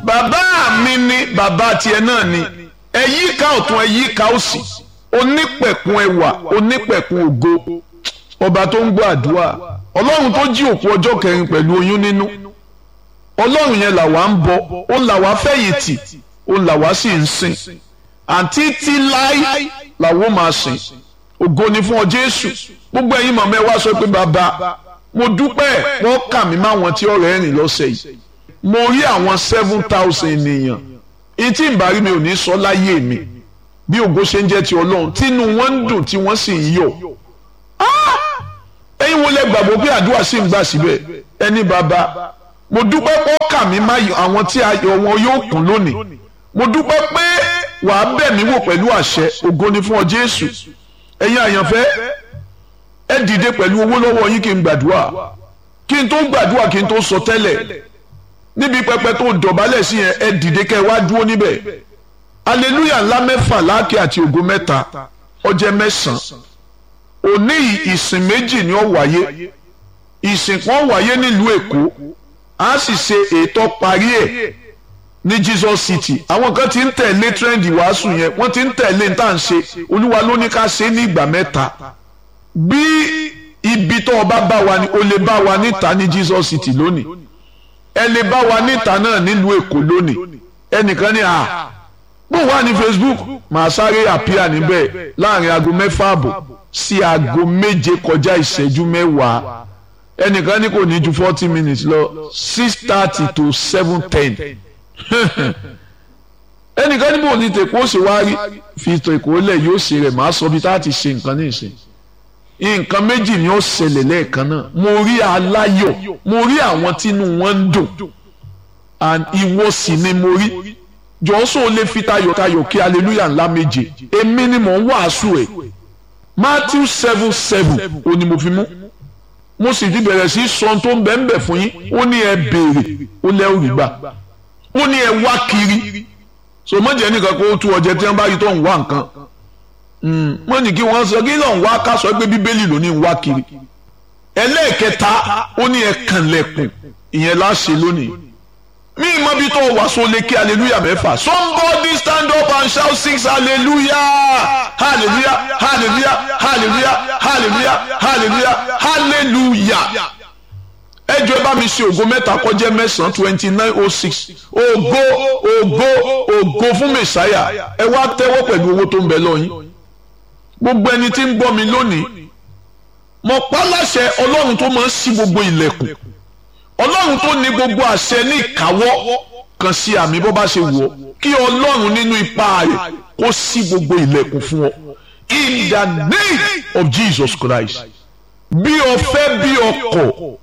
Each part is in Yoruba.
bàbá mi ni bàbá tiẹ̀ náà ni ẹ̀yí ká ọ̀tún ẹ̀yí ká òsì onípẹ̀kun ẹwà onípẹ̀kun ògo ọba tó ń gbọ́ àdúrà ọlọ́run tó jí òkú ọjọ́ kẹrin pẹ̀lú oyún nínú ọlọ́run yẹn làwa ń bọ ó làwa fẹ̀yìntì ó làwa sì ń sìn àǹtí tí láí làwọn máa sìn ògo ni fún ọ jésù gbogbo ẹ̀yin mọ̀mọ́ ẹ wá sọ pé bàbá mo dúpẹ́ wọ́n kà mí máwọn tí ọ̀rẹ́ rìn lọ́sẹ̀ yìí mo rí àwọn seven thousand ènìyàn etí ìbárí mi ò ní sọ láyé mi bí ògo ṣe ń jẹ́ ti ọlọ́run tínú wọn ń dùn tí wọ́n sì ń yọ̀ ẹ̀yin wo lẹ gbàgbọ́ pé àdúrà sì ń gbà síbẹ̀ ẹni bàbá mo dúpẹ́ pé ó kà mí má àwọn tí ayọ̀ wọn yóò kún lónìí mo dúpẹ́ pé wàá bẹ̀ mí wò pẹ̀lú àṣẹ ògo ni fún ọ jésù ẹ̀yin àyànfẹ́ ẹ dìde pẹ̀lú owó lọ́wọ́ yín kí n gbàdúrà kí n tó gbàdúrà kí n tó sọ tẹ́lẹ̀ níbi pẹpẹ tó dọ̀bálẹ̀ sí yẹn ẹ dìde kẹ́ ẹ wá dúró níbẹ̀ aleluya ńlá mẹ́fà láàkì àti ògo mẹ́ta ọjẹ́ mẹ́sàn-án òní ìsìn méjì ni ó wáyé ìsìn kan wáyé nílùú èkó a sì ṣe ètò parí ẹ̀ ní Jesus City àwọn kan ti ń tẹ̀lé trend ìwàásù yẹn wọ́n ti ń tẹ̀lé ní tá à ń ṣe olúwa ló ní ká ṣe ní ìgbà mẹ́ta bí ibi tó o bá bá wa ni o lè bá wa níta ní Jesus City lónìí ẹ lè bá wa níta náà nílùú èkó lónìí ẹnìkan ní à bó wà ní Facebook màá sáré àpíà níbẹ̀ láàrin aago mẹ́fà àbọ̀ sí aago méje kọjá ìṣẹ́jú mẹ́wàá ẹnìkan ní kò ní ju forty minutes lọ six thirty to seven ten ẹnìkan níbo ní tèkó ṣe wá rí fi tèkó lẹ̀ yóò ṣe rẹ̀ máa sọ bí tá a ti ṣe nǹkan ní ìsìn nǹkan méjì ni ó ṣẹlẹ̀ lẹ́ẹ̀kan náà mo rí aláyọ̀ mo rí àwọn tínú wọn ń dùn and ìwọ sì ni mo rí jọ́sọ̀ lè fi tayọ̀tayọ̀ kí hallelujah ńlá méje èmi ni mò ń wàásù ẹ̀ Matthew seven seven ó ní mo fi mú mo sì ti bẹ̀rẹ̀ sí sọ tó ń bẹ̀ ń bẹ̀ fún yín ó ní ẹ béèrè ó lẹ́ òrì gbà ó ní ẹ wá kiri so mọ̀jẹ̀ nìkan kó tú ọjẹ́ tí wọ́n bá yí tó ń wá nǹkan wọ́n ní kí wọ́n sọ kí lọ́n wá ká sọ pé bíbélì ló ní ń wá kiri ẹlẹ́ẹ̀kẹta ó ní ẹ kànlẹ̀kùn ìyẹn láṣẹ lónìí mi mọ bí tó wà so lè kí hallelujah mẹ́fà somebody stand up and shout six hallelujah hallelujah hallelujah hallelujah hallelujah hallelujah hallelujah ẹ jọ̀ọ́ ẹ bá mi ṣe ògo mẹ́ta kọjá mẹ́sàn-án twenty nine oh six ògo ògo ògo fún mẹ̀sáyà ẹ wá tẹ́wọ́ pẹ̀lú owó tó ń bẹ lọ́yìn gbogbo ẹni tí ń gbọ́ mi lónìí mo pa láṣẹ ọlọ́run tó máa ń ṣí gbogbo ilẹ̀kùn ọlọ́run tó ní gbogbo àṣẹ ní ìkáwọ́ kan sí àmì bó bá ṣe wù ọ́ kí ọlọ́run nínú ipá rẹ̀ kó ṣí gbogbo ilẹ̀kùn fún ọ in the name of Jesus Christ bí o fẹ́ bí ọkọ̀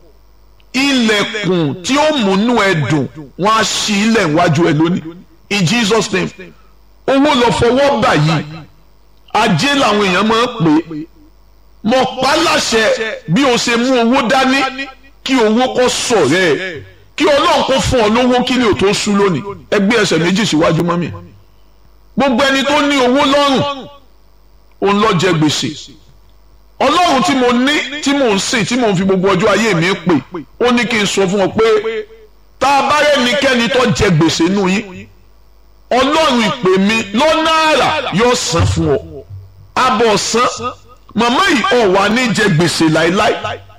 ilẹ̀kùn tí ó múnú ẹ dùn wọ́n á ṣí ilẹ̀ iwájú ẹ lónìí in Jesus name owó lọ fọwọ́ bà yìí ajé làwọn èèyàn máa ń pè é mo pa láṣẹ bí o ṣe mú owó dání kí owó kó sọ̀rẹ́ ẹ̀ kí ọlọ́run kó fún ọ lówó kí ni ò tó sú lónìí ẹgbẹ́ ẹsẹ̀ méjì síwájú mọ́mì gbogbo ẹni tó ní owó lọ́rùn òun lọ jẹ gbèsè ọlọ́run tí mo ní tí mo ń sìn tí mo ń fi gbogbo ọjọ́ ayé mi pè ó ní kí n sọ fún ọ pé tá a bá rẹ́nikẹ́ni tó jẹ gbèsè nù yín ọlọ́run ìpè mi lọ́nà àrà yóò san fún ọ abọ̀ san màmá yìí ọ̀ wà ní jẹ gbèsè láéláé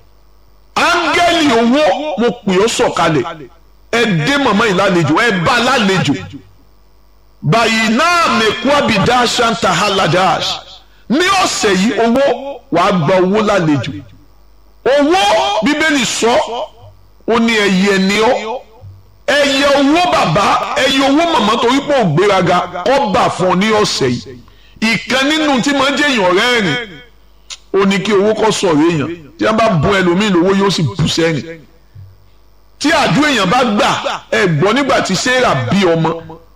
áńgẹ́lì owó mo pè ọ́ sọ̀kalẹ̀ ẹ dé màmá yìí lálejò ẹ bá lálejò báyìí náà mẹ́kú àbídá ṣáńtà haladash ní ọ̀sẹ̀ yìí owó wàá gba owó lálejò owó bíbélì sọ ó ní ẹyẹ ni ọ́ ẹyẹ owó bàbá ẹyẹ owó màmá torí pé ògbéraga kọ́ bà fún ọ ní ọ̀sẹ̀ yìí ìkan nínú tí máa ń jẹ́ èèyàn rẹ́rìn ó ní kí owó kọ́ sọ̀rọ̀ èèyàn tí wọ́n bá bùn ẹlòmíì lówó yóò sì bù sẹ́yìn tí àdúrà èèyàn bá gbà ẹ gbọ́ nígbà tí sarah bí ọmọ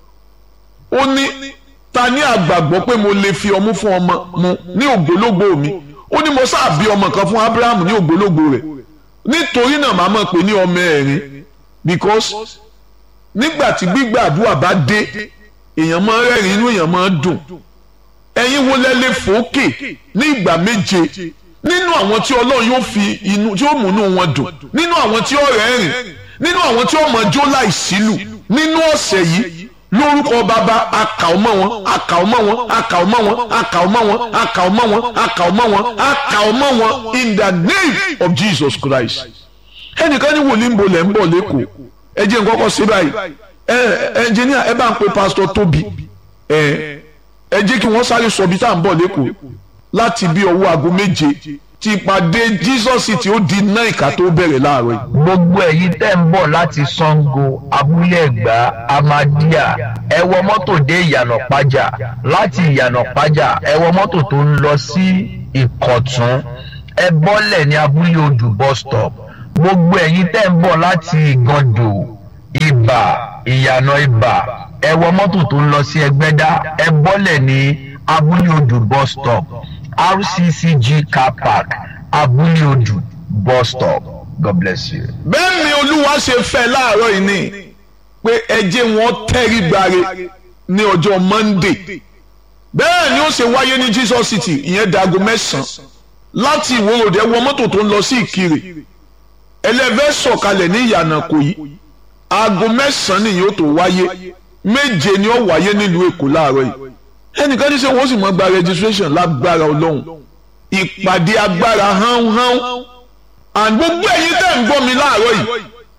ó ní ta ní àgbàgbọ́ pé mo lè fi ọmú fún ọmọ mu ní ògbólógbò mi ó ní mo sáà bí ọmọ kan fún abraham ní ògbólógbò rẹ̀ nítorí náà màá mọ̀ pé ní ọmọ ẹ̀rín because nígbà tí gbígbà àdúrà bá dé èèyàn máa ń rẹ́rìn inú èèyàn máa ń dùn ẹ̀yin wo lẹ lè fòókè ní ìgbà méje nínú àwọn tí ọlọ́run yóò fi inú tí ó múnú wọn dùn nínú àwọn tí ó rẹ́rìn nínú àwọn tí wọ́n mọ̀ jó láì sílù nínú ọ̀sẹ̀ yìí lórúkọ bàbá akàwọ́mọ́ wọn akàwọ́mọ́ wọn akàwọ́mọ́ wọn akàwọ́mọ́ wọn akàwọ́mọ́ wọn akàwọ́mọ́ wọn akàwọ́mọ́ wọn in the name of Jesus Christ ẹnìkan ní wòlíì ń bolẹ̀ ń bọ̀ lẹ́kọ̀ọ́ ẹ jẹ́ nǹkan kọ́ sí báyìí ẹ ẹnjìníà ẹ bá ń pe pásítọ̀ Tóbi ẹ ẹ jẹ́ kí wọ́n sáré sọ bí tá à ń bọ̀ lẹ́kọ̀ọ́ láti bí ọwọ́ aago méje tí ìpàdé Jesus tí ó di náà ìka tó bẹ̀rẹ̀ láàárọ̀ yìí. gbogbo èyí tẹ́ ń bọ̀ láti Ṣàngó abúlé ẹ̀gbá amadíà ẹ wọ mọ́tò dé ìyànà pàjà láti ìyànà pàjà ẹ wọ mọ́tò tó ń lọ sí ìkọ̀tún ẹ bọ́lẹ̀ ní abúlé odù bus stop gbogbo ẹ̀yin tẹ́ ń bọ̀ láti ìgàndò ìbà ìyànà ìbà ẹ wọ mọ́tò tó ń lọ sí ẹgbẹ́dá ẹ bọ́lẹ̀ ní abúlé odù bus stop rccg car park abúlé odù bus stop god bless you. bẹ́ẹ̀ ni olúwa ṣe fẹ́ láàárọ̀ yìí ni pé ẹ jẹ́ wọn tẹ́rí gbare ní ọjọ́ monday bẹ́ẹ̀ ni ó ṣe wáyé ní jesus city ìyẹn dago mẹ́sàn-án láti ìwòròdé wọ mọ́tò tó ń lọ sí ìkirè ẹlẹ́fẹ́ sọ̀kalẹ̀ ní ìyànà kò yí aago mẹ́sàn-án nìyẹn ó tó wáyé méje ni ó wáyé nílùú èkó láàárọ̀ yìí ẹnìkan ní sẹ́ wọ́n sì mọ́ gba registration lágbára ọlọ́run ìpàdé agbára hánhán and gbogbo ẹ̀yin tẹ́ ń gbọ́ mi láàárọ̀ yìí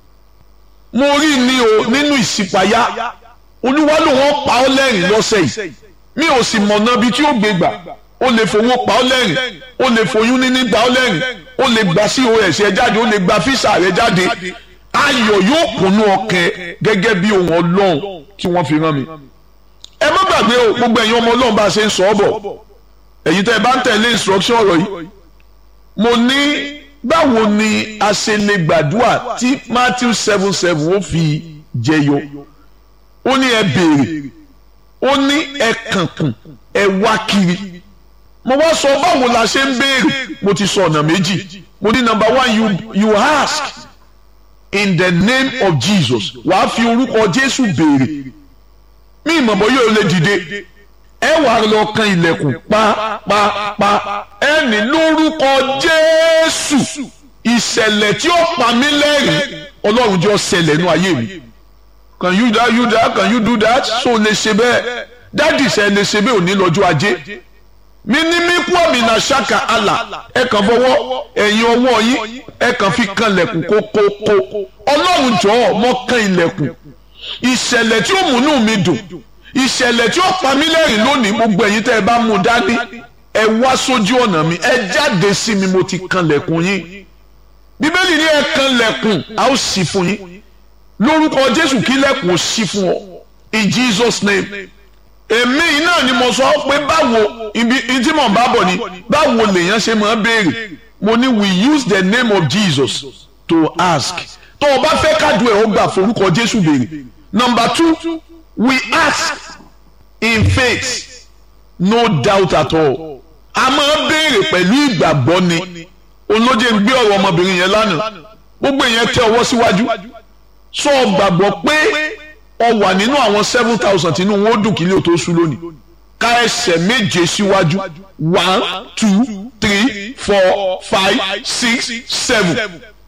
mo rí ni o nínú ìsìpayá olúwa ló wọ́n pa ọ́ lẹ́rìn lọ́sẹ̀ yìí mi ò sì mọ̀nà ibi tí ó gbé gbà ó lè fowó pa ọ́ lẹ́rìn ó lè foyún níní gbà ọ́ lẹ́rìn ó lè gba cos ẹ jáde ó lè gba fisa rẹ jáde ayọ̀ yóò kùnú ọkàn gẹ́gẹ́ bí ohun ọlọ́run tí wọ́n fi rán mi ẹ má gbàgbé o gbogbo ẹ̀yin ọmọ ọlọ́run bá a ṣe ń sọ ọ́ bọ̀ ẹ̀yin tẹ́ ẹ bá ń tẹ̀lé instruction ọ̀rọ̀ yìí mo ní báwo ni a ṣe lè gbàdúrà tí Matthew seven seven ó fi jẹyọ ó ní ẹ béèrè ó ní ẹ kànkùn ẹ wá kiri mo wá sọ báwo la ṣe ń béèrè mo ti sọ ọ̀nà méjì mo ní number one you you ask in the name of Jesus wàá fi orúkọ Jésù béèrè mi ìmọ̀ bọ́ yóò lè dìde ẹ wà lọ kan ilẹ̀kùn pápápá ẹ ní lórúkọ Jésù ìṣẹ̀lẹ̀ tí ó pa mí lẹ́rìn Ọlọ́run jọ ṣẹlẹ̀ nú ayé mi can you that you that can you do that so lè ṣe bẹ́ẹ̀ dádì ṣe lè ṣe bẹ́ẹ̀ òní lọ́jọ́ ajé mi ní mí kú ọ̀mì náà ṣáka àlà ẹ kàn fọwọ́ ẹ̀yìn ọwọ́ yín ẹ kàn fi kan ilẹ̀kùn kókókó Ọlọ́run jọ̀ọ́ mọ́ kan ilẹ̀kùn ìṣẹ̀lẹ̀ tí ó múnú mi dùn ìṣẹ̀lẹ̀ tí ó pa mí lẹ́rìn lónìí gbogbo ẹ̀yin tẹ́ ẹ bá mú dání ẹ wá sójú ọ̀nà mi ẹ jáde sí mi mo ti kanlẹ̀kùn yín bíbélì ní ẹ kanlẹ̀kùn a ó ṣí fún yín lórúkọ jésù kí lẹ̀kùn ó ṣí fún ọ in jesus name èmi náà ni mo sọ pé báwo ibi tí mò ń bá bọ̀ ni báwo lèèyàn ṣe máa béèrè mo ní we use the name of jesus to ask tó o bá fẹ́ kádùn ẹ̀ ó gbà forúkọ jésù béèrè number two we ask in faith no doubt at all a máa béèrè pẹ̀lú ìgbàgbọ́ ni olóje ń gbé ọ̀rọ̀ ọmọbìnrin yẹn lánàá gbogbo èèyàn tẹ ọwọ́ síwájú sọ gbàgbọ́ pé ọ wà nínú àwọn seven thousand tínú wọn ó dùn kí ilé tó ṣú lónìí ká ẹsẹ̀ méje síwájú one two three four five six seven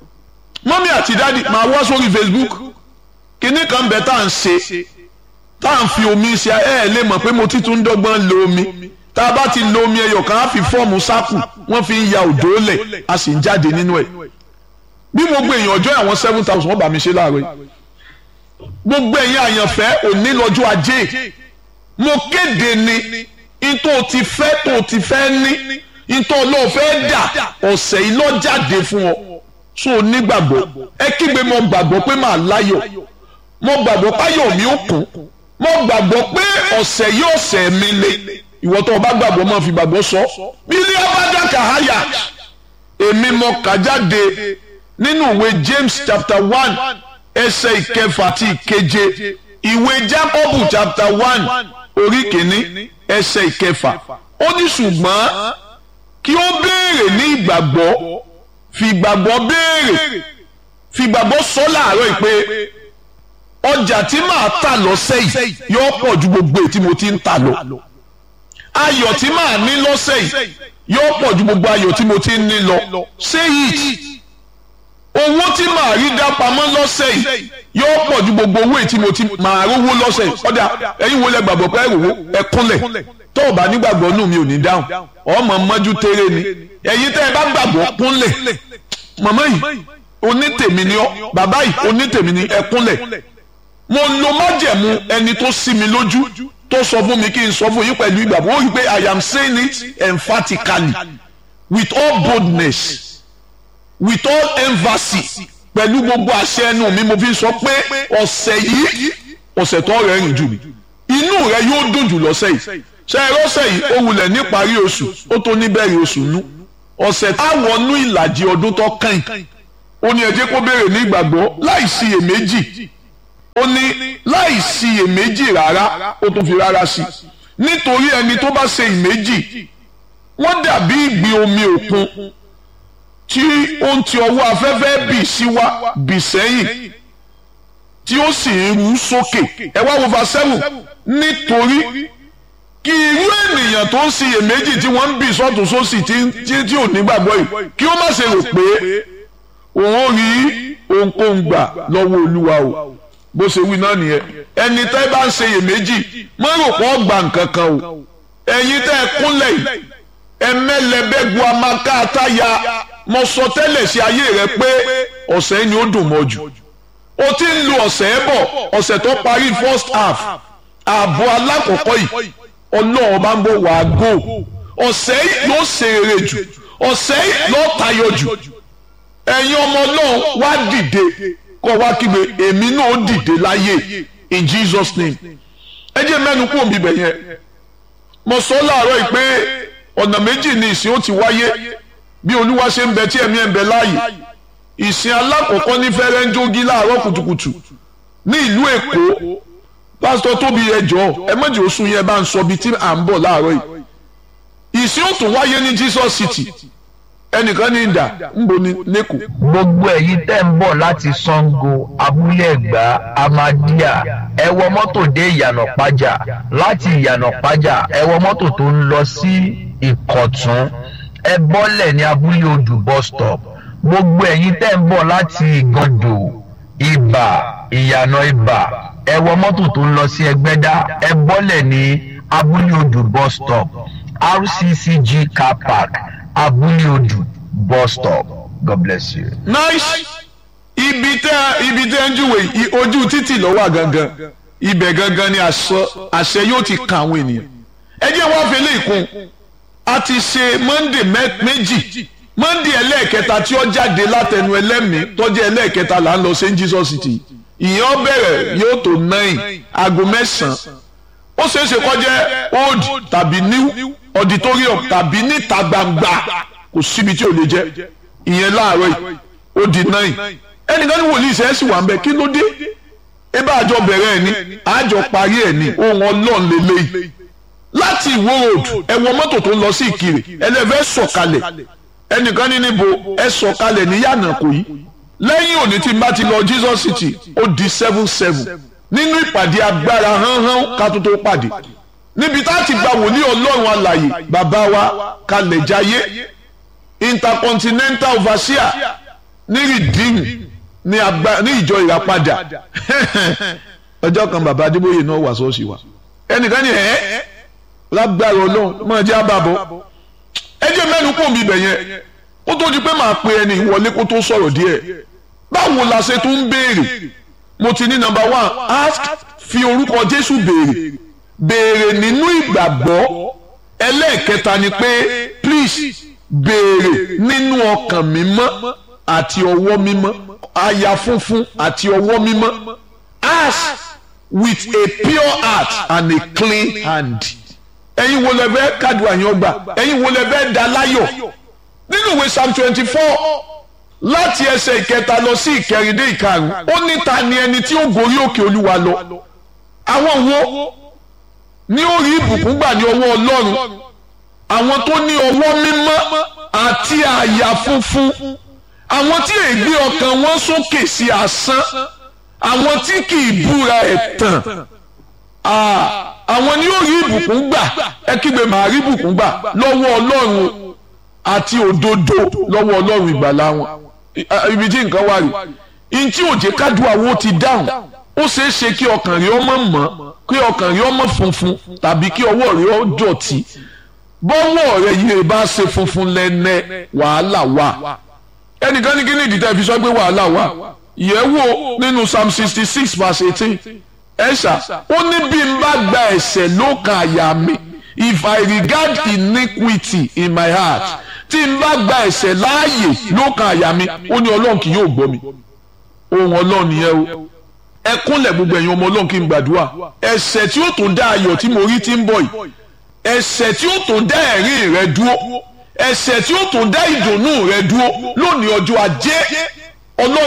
mọ́mí àti dáàdi máa wá sórí Facebook kíní kan bẹ̀ tá à ń ṣe tá à ń fi omi ṣe ẹ ẹ lè mọ̀ pé mo ti tún dọ́gbọ́n lo omi tá a bá ti lo omi ẹyọ kan á fi fọ́ọ̀mù sáàkù wọ́n fi ń ya òdó lẹ̀ a sì ń jáde nínú ẹ̀ bí gbogbo èèyàn ọjọ́ àwọn seven thousand wọ́n bá mi ṣe láàárọ̀ yìí gbogbo èèyàn àyànfẹ́ òní lọ́jọ́ ajé mo kéde ni ìtò ti fẹ́ tó ti fẹ́ ní ìtò ọlọ́ọ̀ fẹ́ dà ọ̀sẹ̀ yìí lọ́ jáde fún ọ so onígbàgbọ́ ẹ kígbe mo gbàgbọ́ pé màá láyọ̀ mo gbàgbọ́ páyọ̀ mi ó kún mo gbàgbọ́ pé ọ̀sẹ̀ yóò ọ̀sẹ̀ mi le ìwọ tó o bá gbàgbọ́ máa fi gbàgbọ́ sọ bílí abájáka háyà èmi mo kà jáde nínú ìwé James chapter one ẹsẹ̀ ìkẹfà àti ìkeje ìwé Jákọ́bù chapter one orí kìíní ẹsẹ̀ ìkẹfà ó ní ṣùgbọ́n kí ó béèrè ní ìgbàgbọ́ fi ìgbàgbọ́ béèrè fi ìgbàgbọ́ sọ láàárọ̀ yìí pé ọjà tí màá tà lọ́sẹ̀ yìí yóò pọ̀ ju gbogbo èyí tí mo ti ń tà lọ ayọ̀ tí màá ní lọ́sẹ̀ yìí yóò pọ̀ ju gbogbo ayọ̀ tí mo ti ń ní lọ say it owó tí màá rí dá pamọ́ lọ́sẹ̀ yìí yóò pọ̀ ju gbogbo owó tí mo ti màá rówó lọ́sẹ̀ yìí ọ̀dà ẹ̀yin wo lẹ gbàgbọ́ pé ẹ̀rọ ẹ kúnlẹ̀ tó o bá nígbàgbọ́ nù mi ò ní dáhùn ọmọ mọ́jú tẹ́rẹ́ ni ẹ̀yin tẹ́ ẹ bá gbàgbọ́ kúnlẹ̀ màmá yìí onítèmi ni ọ́ bàbá yìí onítèmi ni ẹ kúnlẹ̀ mo lo májẹ̀mú ẹni tó sí mi lójú tó sọ fún mi kí n sọ fún yín pẹ̀lú ìgbàgbọ́ ó rí i pé I am saying it emphatically with all boldness with all emphasis pẹ̀lú gbogbo àṣẹ ẹnu mi mo fi sọ pé ọ̀sẹ̀ yìí ọ̀sẹ̀ tó rẹ̀ rìn jù mí inú rẹ yóò dùn jù lọ́sẹ̀ yìí ṣe é rọ́sẹ̀ yìí ó wulẹ̀ níparí oṣù ó tó níbẹ̀rẹ̀ oṣù nú ọ̀sẹ̀ táwọnú ìlàjì ọdún tó kàn ó ní ẹ jẹ́ kó béèrè ní ìgbàgbọ́ láì síyèméjì ó ní láì síyèméjì rárá ó tún fi rárá sí nítorí ẹni tó bá ṣe ìméjì wọ́n dàbí ìgbì omi òkun tí ó ń ti ọwọ́ afẹ́fẹ́ bì sí wa bì sẹ́yìn tí ó sì ń rú sókè ẹ wá wo fasẹ́wù nítorí kí irú ènìyàn tó ń ṣiyèméjì tí wọ́n ń bì sọ́tún sósì tí ò nígbàgbọ́ yìí kí ó má ṣe rò pé òun ò rí ohunkóhun gbà lọ́wọ́ olúwa o bó ṣe wí náà nìyẹn ẹni tẹ́ bá ń ṣiyèméjì má rò pé ó gba nǹkan kan o ẹ̀yin tẹ́ ẹ kúnlẹ̀ yìí ẹmẹlẹbẹgu amaka ataya mo sọ tẹ́lẹ̀ sí ayé rẹ pé ọ̀sẹ̀ ni ó dùn mọ́ jù o ti ń lu ọ̀sẹ̀ bọ̀ ọ̀sẹ̀ tó parí first half ààbọ̀ alákọ̀ọ́kọ́ yìí ọlọ́run bá ń bọ̀ wá gò ọ̀sẹ̀ yìí ló ṣe rere jù ọ̀sẹ̀ yìí ló tayọ jù ẹ̀yin ọmọ ọlọ́run wá dìde kọ́ wá kígbe èmi náà dìde láyé in Jesus name ẹ jẹ́ mẹ́nu kú òbí bẹ̀ yẹn mo sọ láàárọ̀ yìí pé ọ̀nà méjì ni ìsìn ó ti wáyé bí olúwa ṣe ń bẹ tí ẹ̀mí ẹ̀ ń bẹ láàyè ìsìn alákọ̀ọ́kọ́ ní fẹ́rẹ́ńjógí láàárọ̀ kùtùkùtù ní ìlú èkó pásítọ̀ tóbi ẹjọ́ ẹ méjì oṣù yẹn bá ń sọ bíi tí à ń bọ̀ láàárọ̀ yìí ìsìn ó tún wáyé ní Jesus City ẹnìkan ní ìdá ń bo ní lẹ́kọ̀ọ́. gbogbo ẹ̀yin tẹ́ ń bọ̀ láti Ṣàngó abúlé ẹ̀gbá amadíà ẹ wọ mọ́tò dé ìyànà pàjà láti ìyànà pàjà ẹ wọ mọ́tò tó ń lọ sí ìkọ̀tún ẹ bọ́lẹ̀ ní abúlé odù bus stop gbogbo ẹ̀yin tẹ́ ń bọ̀ láti ìgàndò ìbà ìyànà ìbà ẹ wọ mọ́tò tó ń lọ sí ẹgbẹ́dá ẹ bọ́lẹ̀ ní abúlé odù bus stop RCCG car park abúlé odù bus stop god bless you. nice ibi tẹ ibi tẹ ń júwe ojú títì ló wà gangan ibẹ̀ gangan ni àṣẹ yóò ti kan àwọn ènìyàn ẹ jẹ́ wá fi léèkún a ti ṣe monday méjì monday ẹlẹ́ẹ̀kẹta tí ó jáde látẹnu ẹlẹ́mìí tọ́jú ẹlẹ́ẹ̀kẹta là ń lọ sí jesus city ìyẹn bẹ̀rẹ̀ yóò tó nine aago mẹ́sàn-án ó ṣeé ṣe kó jẹ́ old tàbí new auditorium tàbí níta gbangba kò síbi tí ò lè jẹ́ ìyẹn láàárọ̀ yìí ó di nine ẹnìkan ní wòlíì sẹ́ẹ̀sì wà ń bẹ kí ló dé ebe àjọ bẹ̀rẹ̀ ẹ̀ ní àjọ parí ẹ̀ ní ohun ọlọ́run lélẹ́yìí láti ìwó road ẹ wọ mọ́tò tó ń lọ sí ìkirè ẹlẹ́fẹ́ sọ̀kalẹ̀ ẹnìkan ní níbo ẹ sọ̀kalẹ̀ ní yànnà kò yí lẹ́yìn òní tí n bá ti lọ Jesus City ó di seven seven nínú ìpàdé agbára hánhán ká tó tó pàdé níbi tá a ti gba wòlíì ọlọ́run alàyè bàbá wa kalẹ̀ jayé intercontinental overseer ní rìdíìmù ní agba ní ìjọ ìràpadà ọjọ́ kan bàbá adébóyè náà wà sọ́ọ̀sì wa ẹnìkan ní ẹ́ lágbára ọlọ́run máa jẹ́ àbàbọ̀ ẹ jẹ́ mẹ́nu kò mí bẹ̀ yẹn ó tó di pé màá pe ẹni ìwọlé kó tó sọ̀rọ̀ díẹ̀ báwo la ṣe tún ń béèrè mo ti ní number one ask fi orúkọ jésù béèrè béèrè nínú ìgbàgbọ́ ẹlẹ́ẹ̀kẹta ni pé please béèrè nínú ọkàn mímọ́ àti ọwọ́ mímọ́ àyà funfun àti ọwọ́ mímọ́ ask with a pure heart and a clean hand ẹ̀yin wo lẹ fẹ́ kádùá yín ọgbà ẹ̀yin wo lẹ fẹ́ dá láyọ̀ nínú ìwé psalm twenty four láti ẹsẹ̀ ìkẹta lọ sí ìkẹrin dé ìkarùn ó ní ta ni ẹni tí ó gorí òkè olúwa lọ àwọn wo ní ó rí ìbùkún gbà ní ọwọ́ ọlọ́run àwọn tó ní ọwọ́ mímọ́ àti àyà funfun àwọn tí ègbé ọkàn wọn sókè sí asán àwọn tí kì í búra ẹ̀tàn àwọn ni ó rí ìbùkún gbà ẹ kígbe màá rí ìbùkún gbà lọ́wọ́ ọlọ́run àti òdodo lọ́wọ́ ọlọ́run ìgbàlà wọn ibi tí nǹkan wà rí ntí òjé kádùá wo ti dáhùn ó ṣeé ṣe kí ọkàn rí ọmọ mọ́ kí ọkàn rí ọmọ funfun tàbí kí ọwọ́ rí ọ dọ̀tí bọ́wọ́ rẹ yìí bá ṣe funfun lẹ́nẹ́ wàhálà wà ẹnìkan ní kí ni ìdí tẹ́ fi sọ pé wàhálà wà yẹ̀wò nínú psalm sixty six verse eighteen ẹ̀ṣà ó ní bí n bá gba ẹ̀ṣẹ̀ lọ́kàn àyà mi if I regard iniquity in my heart tí n bá gba ẹ̀ṣẹ̀ láàyè lọ́kàn àyà mi ó ní ọlọ́run kì yóò gbọ́ mi ohun ọlọ́run nìyẹn o ẹ kúnlẹ̀ gbogbo ẹ̀yin ọmọ ọlọ́run kí n gbàdúrà ẹ̀ṣẹ̀ tí ó tún dá ayọ̀ tí mo rí tí ń bọ̀ yìí ẹ̀ṣẹ̀ tí ó tún dá ẹ̀rín rẹ dúró ẹ̀ṣẹ̀ tí ó tún dá ìdùnnú rẹ dúró lónìí ọjọ́ ajé ọlọ́run